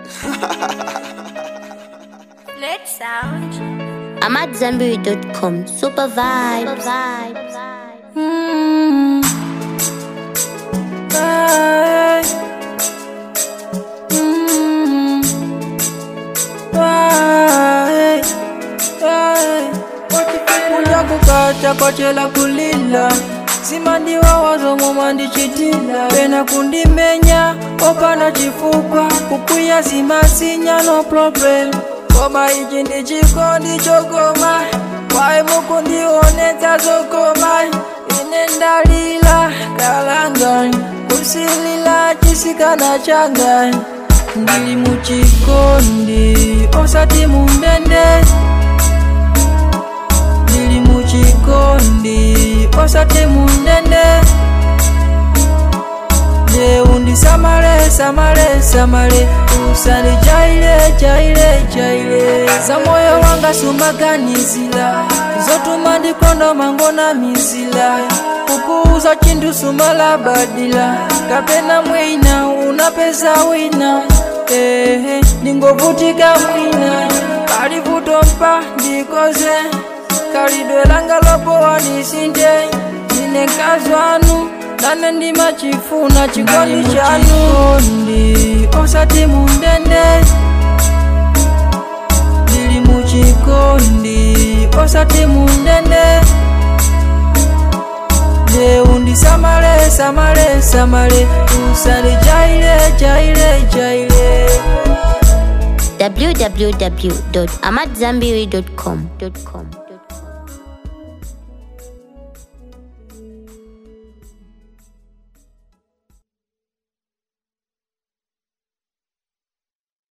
Let's sound. I'm at Zenberry.com. Super vibes. Mm. Ay. Mm. Ay. Ay. kuja kukata kwachela kulila simandiwa wazomo mandichitila pena kundimenya opana chifukwa kukwiya simasinya no problem koma ichi ndi chikondi chokoma kwaye mukundionetsa zokoma ine ndalila kalanga kusilila chisikana changa ndili muchikondi osati mundende ndili muchikondi osati mundende je undisamale samale samale usali chaile chaile chaile za moyo wanga sumaganizila zotuma ndikondo mangona mizila kukuuza chindu sumalabadila kapena mwina unapeza wina ehe ndingovutika mwina kalivuto mpa ndikoze kalidwe langa lopowa nisinde ine nkazwanu nane ndimachifuna chikondi chanu ndi osati mundende ndili muchikondi osati mundende je undisamale samale samale usali chaile chaile chaile www.amatzambiri.com.